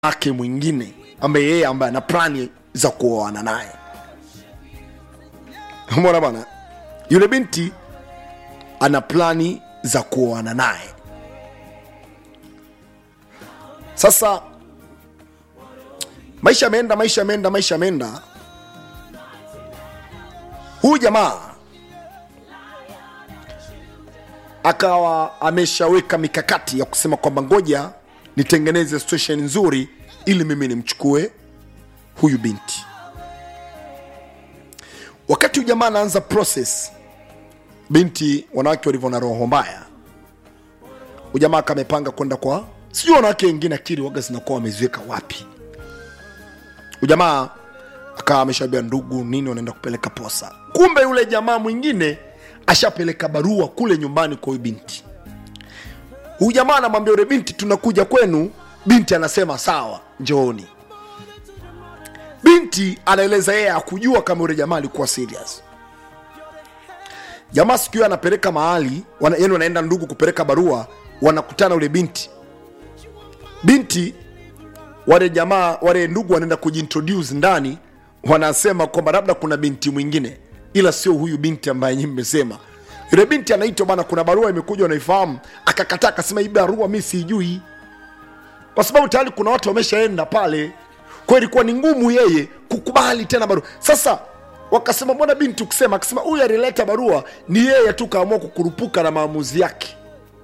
wake mwingine ambaye yeye ambaye ana plani za kuoana naye mona bana yule binti ana plani za kuoana naye sasa maisha yameenda maisha yameenda maisha yameenda huyu jamaa akawa ameshaweka mikakati ya kusema kwamba ngoja nitengeneze situation nzuri ili mimi nimchukue huyu binti wakati huyu jamaa anaanza process binti wanawake walivyo na roho mbaya huyu jamaa akamepanga kwenda kwa sijui wanawake wengine akili waga zinakuwa wameziweka wapi huyu jamaa akawa ameshaambia ndugu nini wanaenda kupeleka posa kumbe yule jamaa mwingine ashapeleka barua kule nyumbani kwa huyu binti huyu jamaa anamwambia yule binti tunakuja kwenu binti anasema sawa njooni binti anaeleza yeye akujua kama yule jamaa alikuwa serious jamaa siku hiyo anapeleka mahali wana, yani wanaenda ndugu kupeleka barua wanakutana yule binti binti wale jamaa wale ndugu wanaenda kujiintroduce ndani wanasema kwamba labda kuna binti mwingine ila sio huyu binti ambaye nyinyi mmesema yule binti anaitwa bana kuna barua imekuja unaifahamu akakataa akasema hii barua mi siijui kwa sababu tayari kuna watu wameshaenda pale kwa hiyo ilikuwa ni ngumu yeye kukubali tena barua sasa wakasema mbona binti ukisema akasema huyu alileta barua ni yeye tu kaamua kukurupuka na maamuzi yake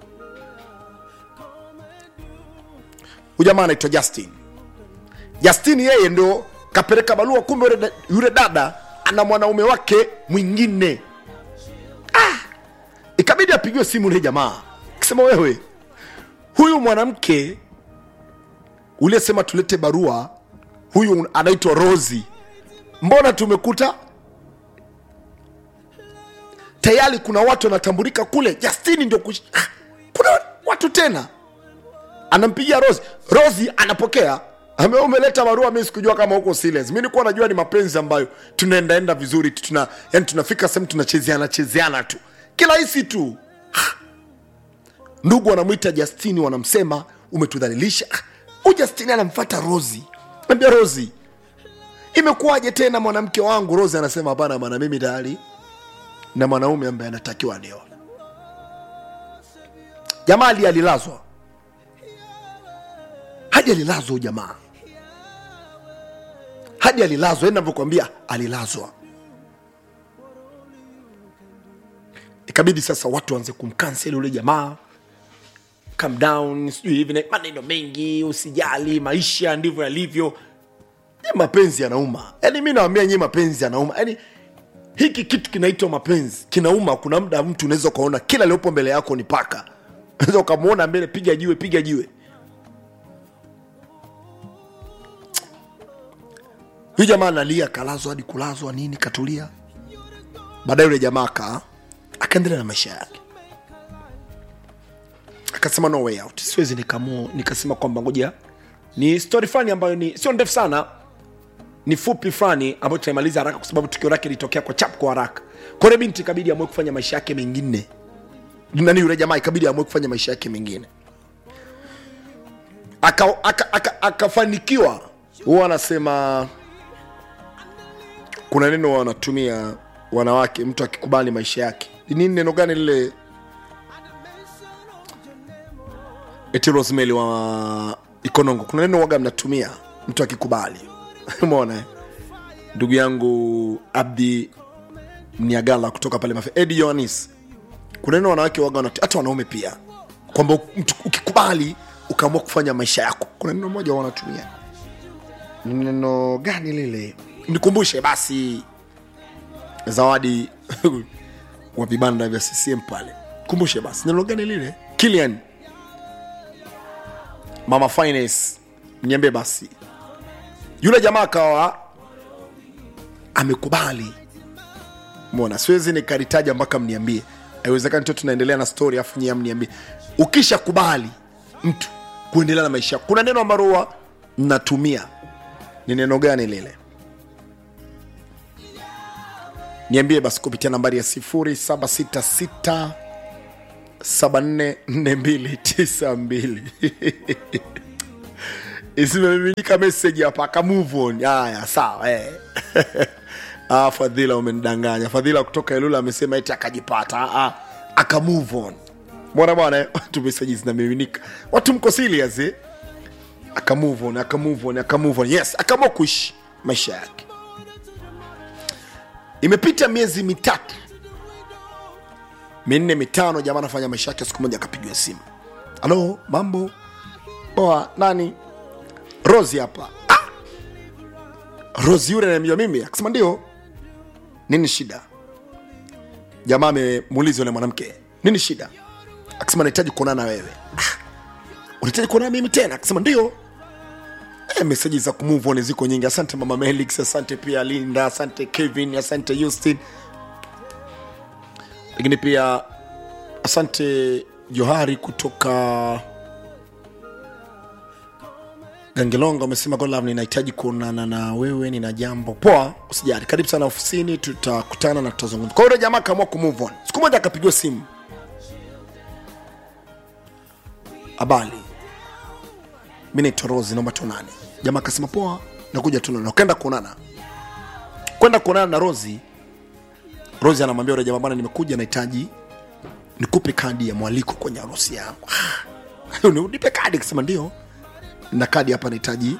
huyu jamaa anaitwa justin justin yeye ndo kapeleka barua kumbe yule da- yule dada ana mwanaume wake mwingine ah! ikabidi apigiwe simu yule jamaa akisema wewe huyu mwanamke uliyesema tulete barua huyu anaitwa rosi mbona tumekuta tayari kuna watu wanatambulika kule justini ndio kush... ah, kuna watu tena anampigia rosi rosi anapokea Ame umeleta barua mi sikujua kama huko serious mi nilikuwa najua ni mapenzi ambayo tunaendaenda vizuri tu tuna yani tunafika sehemu tunachezeana chezeana tu kirahisi tu Ah. ndugu wanamwita justini wanamsema umetudhalilisha Ah, huyu justini anamfata rosi ambia rosi imekuwaje tena mwanamke wangu rosi anasema hapana bana mimi tayari na mwanaume ambaye anatakiwa anioa jamaa ali alilazwa hadi alilazwa huyu jamaa hadi alilazwa yani navyokwambia alilazwa ikabidi sasa watu waanze kumkanseli yule jamaa calm down sijui hivi na maneno mengi usijali maisha ndivyo yalivyo Ni mapenzi yanauma yaani mi nawambia nyie mapenzi yanauma yaani hiki kitu kinaitwa mapenzi kinauma kuna muda mtu unaweza ukaona kila liopo mbele yako ni paka unaweza ukamwona mbele piga jiwe piga jiwe huyu jamaa analia kalazwa hadi kulazwa nini katulia baadaye yule jamaa aka akaendelea na maisha yake akasema no way out siwezi nikamu nikasema kwamba ngoja ni story fulani ambayo ni sio ndefu sana ni fupi fulani ambayo tunaimaliza haraka kwa sababu tukio lake litokea kwa chap kwa haraka kwa hiyo binti ikabidi amue kufanya maisha yake mengine nani yule jamaa ikabidi amue kufanya maisha yake mengine akafanikiwa aka, aka, akafanikiwa. huwa anasema kuna neno wanatumia wanawake mtu akikubali maisha yake Ni nini neno gani lile eti rosemary wa ikonongo kuna neno waga mnatumia mtu akikubali umeona eh? ndugu yangu abdi mniagala kutoka pale mafe edi yohanis kuna neno wanawake waga wanatu- hata wanaume pia kwamba mtu ukikubali ukaamua kufanya maisha yako kuna neno moja wanatumia ni neno gani lile nikumbushe basi zawadi wa vibanda vya ccm pale kumbushe basi neno gani lile kilian mama finance niambie basi yule jamaa akawa amekubali mona siwezi nikalitaja mpaka mniambie haiwezekani tu tunaendelea na story afu nyie mniambie ukisha kubali mtu kuendelea na maisha yako, kuna neno ambalo huwa mnatumia ni neno gani lile niambie basi kupitia nambari ya 766 744292 zimemiminika message hapa aka move on haya sawa eh. ah, fadhila umenidanganya fadhila kutoka elula amesema eti akajipata ah, ah, aka move on mbona bwana eh? watu message zinamiminika watu mko serious eh? aka move on aka move on aka move on yes akaamua kuishi maisha yake imepita miezi mitatu minne mitano jamaa anafanya maisha yake siku moja akapigiwa simu halo mambo poa nani rosi hapa ah! rosi yule anamjua mimi akasema ndio nini shida jamaa amemuuliza yule mwanamke nini shida akasema nahitaji kuonana na wewe ah! unahitaji kuonana mimi tena akasema ndio Eh, meseji za kumove on ziko nyingi asante mama melix asante pia linda asante kevin asante justin lakini pia asante johari kutoka gangelonga umesema godlove ninahitaji kuonana na wewe nina jambo poa usijali karibu sana ofisini tutakutana na tutazungumza kwa hiyo yule jamaa akaamua kumove on siku moja akapigiwa simu habari mi naitwa rosi naomba tuonane jamaa akasema poa nakuja tuonana ukaenda kuonana kwenda kuonana na rosi rosi anamwambia yule jamaa bwana nimekuja nahitaji nikupe kadi ya mwaliko kwenye harusi yangu "Ah, nipe kadi akasema ndio na kadi hapa nahitaji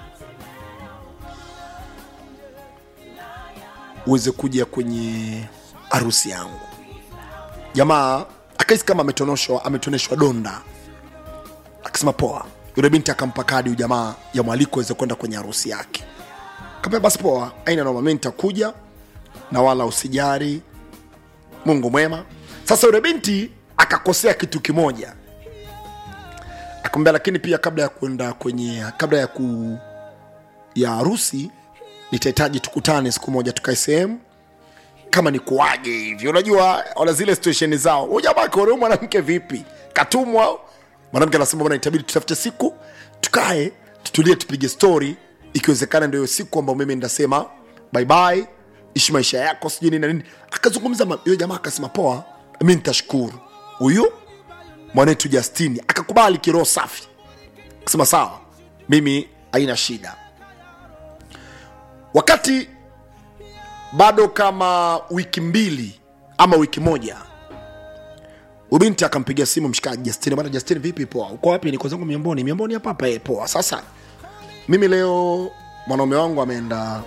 uweze kuja kwenye harusi yangu jamaa akahisi kama ametonoshwa ametoneshwa donda akasema poa yule binti akampa kadi huyu jamaa ya mwaliko aweze kwenda kwenye harusi yake kaambia basi poa aina noma mi nitakuja na wala usijari mungu mwema sasa yule binti akakosea kitu kimoja akamwambia lakini pia kabla ya kwenda kwenye kabla ya ku ya harusi nitahitaji tukutane siku moja tukae sehemu kama ni kuaje hivi unajua wana zile situation zao huyu jamaa akaona huyu mwanamke vipi katumwa au? mwanamke anasema bwana itabidi tutafute siku tukae tutulie tupige story ikiwezekana ndio hiyo siku ambayo mimi ndasema bye bye ishi maisha yako sijui nini na nini akazungumza ma- yule jamaa akasema poa mi nitashukuru huyu mwanetu justini akakubali kiroho safi akasema sawa mimi haina shida wakati bado kama wiki mbili ama wiki moja ubinti akampigia simu mshikaji Justin, bwana Justin, vipi? Poa, uko wapi? Niko zangu Miamboni. Miamboni hapa hapa. eh, Poa. Sasa mimi leo mwanaume wangu ameenda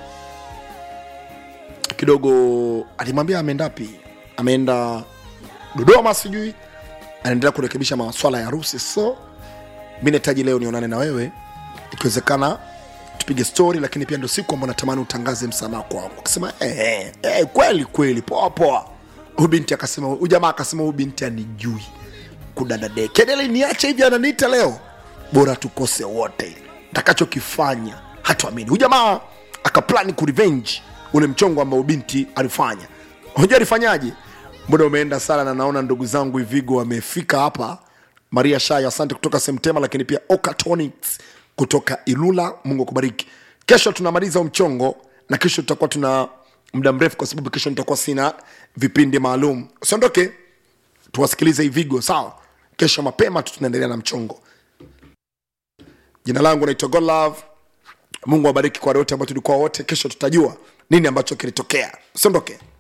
kidogo, alimwambia ameenda wapi? Ameenda Dodoma, sijui anaendelea kurekebisha maswala ya harusi, so mi nahitaji leo nionane na wewe, ikiwezekana tupige story, lakini pia ndio siku ambayo natamani utangaze msamaha kwangu. Akasema eh, eh, eh, kweli kweli, poa poa. Huyu binti akasema, huyu jamaa akasema, huyu binti anijui kudadade kedele, niache hivi, ananiita leo, bora tukose wote, takachokifanya hatuamini. Huyu jamaa akaplani kurevenge ule mchongo ambao binti alifanya. Unajua alifanyaje? Muda umeenda sana, na naona ndugu zangu Ivigo wamefika hapa. Maria Shaya, asante kutoka Semtema, lakini pia Okatonics kutoka Ilula. Mungu akubariki. Kesho tunamaliza huu mchongo na kesho tutakuwa tuna muda mrefu, kwa sababu kesho nitakuwa sina vipindi maalum. Usiondoke, tuwasikilize Ivigo, sawa? Kesho mapema tu tunaendelea na mchongo. Jina langu naitwa Godlove. Mungu awabariki kwa wale wote ambao tulikuwa wote. Kesho tutajua nini ambacho kilitokea. Usiondoke.